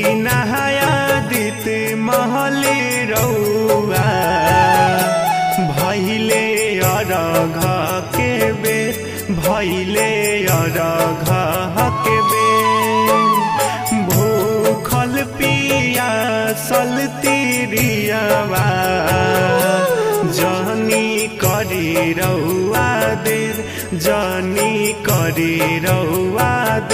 दीनायादित महले रौआ भैले अरघ के बेर भैले अरघ के बेर भूखल पिया सल तिरियावा जनी करी रौआ देर जनी करी रौआ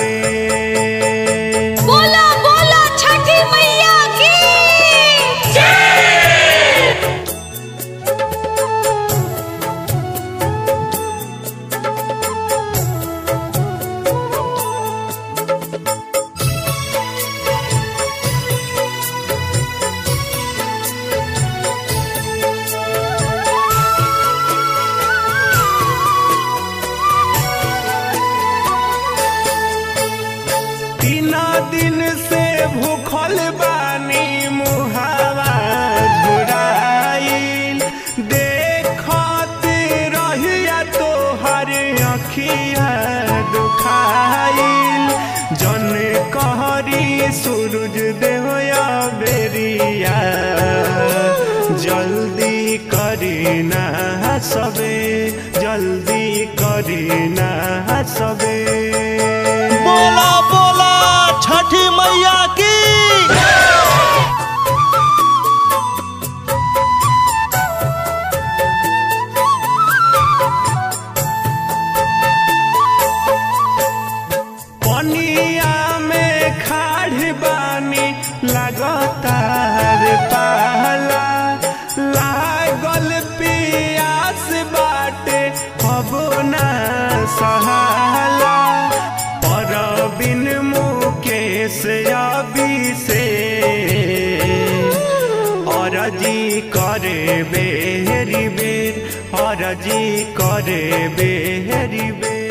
देर बोला बोला छठी मैया की तीन दिन से भूखल बानी मुहावा झुराइल देखत रहिया तोहर अखिया दुखाइल जन कहरी सूरज देवया बेरिया जल्दी करी ना सबे जल्दी करी ना सबे बोला बोला छठी मैया की पनिया में खाड़ बानी लगातार पाला लागल पियास बाटे अब ना सहाला पर बिन मुकेश अभी से अरजी करे बेरी बेर अरजी करे बेरी बेर